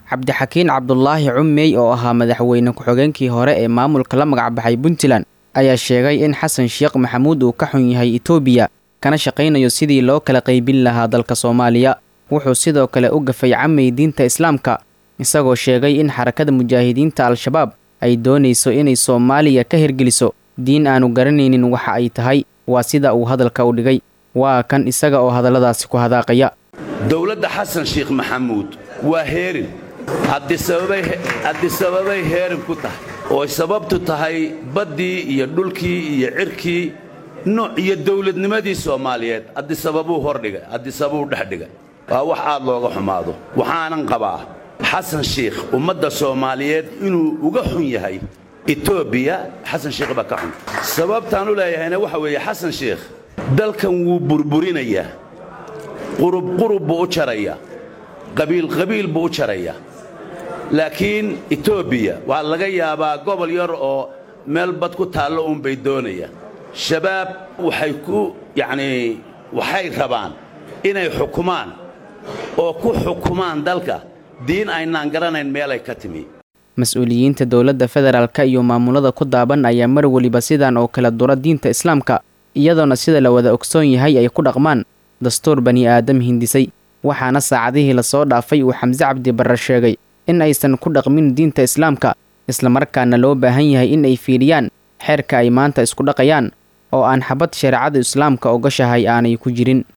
cabdixakiin cabdulaahi cummey oo ahaa madaxweyne ku-xigeenkii hore ee maamulka la magacbaxay puntland ayaa sheegay in xasan sheekh maxamuud uu ka xun yahay etoobiya kana shaqaynayo sidii loo kala qaybin lahaa dalka soomaaliya wuxuu sidoo kale u gafay camay diinta islaamka isagoo sheegay in xarakada mujaahidiinta al-shabaab ay doonayso inay soomaaliya ka hirgeliso diin aanu garanaynin waxa ay tahay waa sida uu hadalka u dhigay waa kan isaga oo hadalladaasi ku hadaaqaya dowladda xasan sheekh maxamuud waa heerin haddisababay heerin ku tahay oo sababtu tahay baddii iyo dhulkii iyo cirkii nooc iyo dawladnimadii soomaaliyeed haddisababuu hordhigay haddisababuu dhexdhigay waa wax aad looga xumaado waxaanan qabaa xasan sheikh ummadda soomaaliyeed inuu uga xun yahay etoobiya xasan sheikh baa ka xun sababtaan u leeyahayna waxa weeye xasan sheikh dalkan wuu burburinayaa qurub qurub buu u jarayaa qabiil qabiil buu u jarayaa laakiin etoobiya waa laga yaabaa gobol yar oo meel bad ku taallo uunbay doonayaan shabaab waxay ku yacnii waxay rabaan inay xukumaan oo ku xukumaan dalka diin aynaan garanayn meelay ka timi mas-uuliyiinta dowladda federaalka iyo maamulada ku daaban ayaa mar weliba sidan oo kala dura diinta islaamka iyadoona sida la wada ogsoon yahay ay ku dhaqmaan dastuur bani aadam hindisay waxaana saacadihii lasoo dhaafay uu xamse cabdi barre sheegay in aysan ku dhaqmin diinta islaamka islamarkaana loo baahan yahay in ay fiiriyaan xeerka ay maanta isku dhaqayaan oo aan xabad shareecada islaamka ogashahay aanay ku jirin